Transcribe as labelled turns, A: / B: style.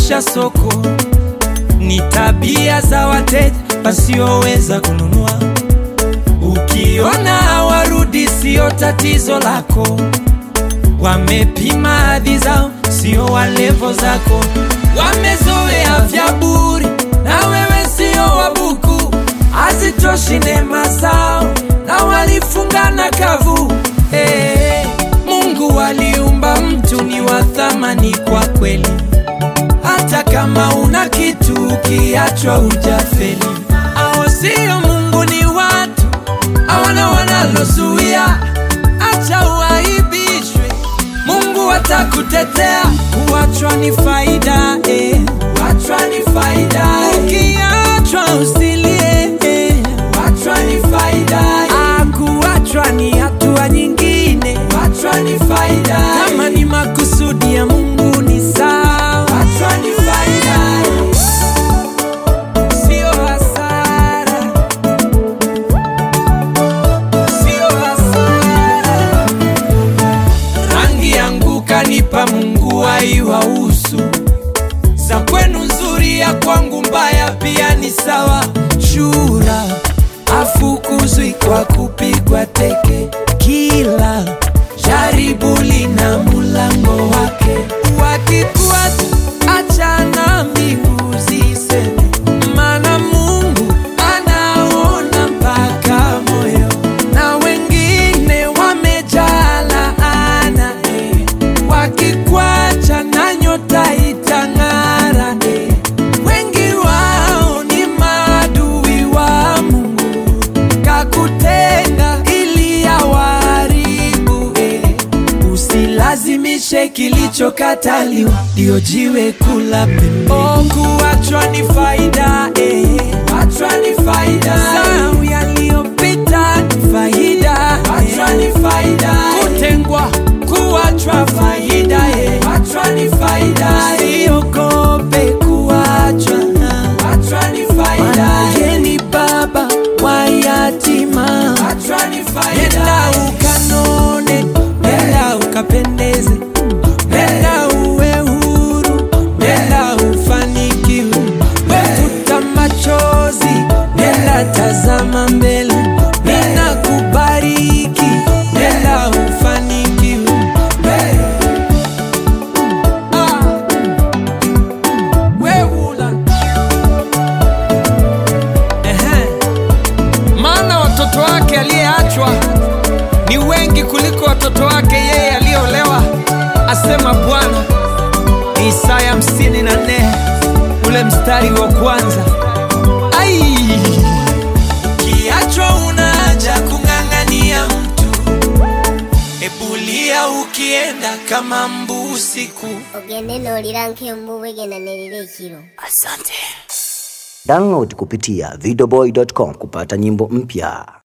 A: kubadilisha soko, ni tabia za wateja wasioweza kununua. Ukiona hawarudi, sio tatizo lako, wamepima hadhi zao, sio walevo zako, wamezoea vya buri na wewe sio wabuku, hazitoshi neema zao na walifungana kavu. Hey, Mungu aliumba mtu ni wa thamani kwa kweli, hata kama una kitu ukiachwa ujafeli. Hao sio Mungu, ni watu hawana wanalozuia, acha uaibishwe, Mungu atakutetea. Kuachwa ni faida eh. Kuachwa ni faida eh. Ukiachwa usilie eh. Kuachwa ni faida eh. Ah, kuachwa ni hatua nyingine. Kuachwa ni faida eh. Kama ni makusudi ya Mungu ni sawa. Kuachwa ni faida eh. Sio hasara. Sio hasara. Rangi yangu kanipa Mungu haiwahusu, za kwenu nzuri, ya kwangu mbaya pia ni sawa. Shura afukuzwi kwa kupigwa teke, kila jaribu lina mulango wake. Wakikuacha achana mbingu ziseme, maana Mungu anaona mpaka moyo, na wengine wamejaa laana eh. Wakikwacha na nyota itang'ara eh. Wengi wao ni maadui wa Mungu, kakutenga ili awaharibu eh. Usilazimishe kilichokataliwa, ndio jiwe kula pembeni. Oh, kuachwa ni faida eh. Kuachwa ni faida Sahau yaliyopita ni faida Kuachwa ni faida Kutengwa, kuachwa faida eh. Kuachwa ni faida Usiogope kuachwa Kuachwa ni faida Yeye ni baba wa yatima Kuachwa ni faida Nenda ukanone, nenda ukapendeze Nenda uwe huru, nenda ufanikiwe Wefuta machozi, nenda tazama mbele Nenda kubariki, nenda ufanikiwe Ah, weula. Ehe. Maana watoto wake aliyeachwa ni wengi kuliko watoto wake yeye aliyeolewa, asema Bwana. Ni Isaya 54 ule mstari wa kwanza. Ai, kiachwa unaja kung'ang'ania mtu, ebulia ukienda kama mbu usiku.
B: ogende n'olira nk'embu bwegenanirira ekiro
C: Download kupitia videoboy.com kupata nyimbo mpya.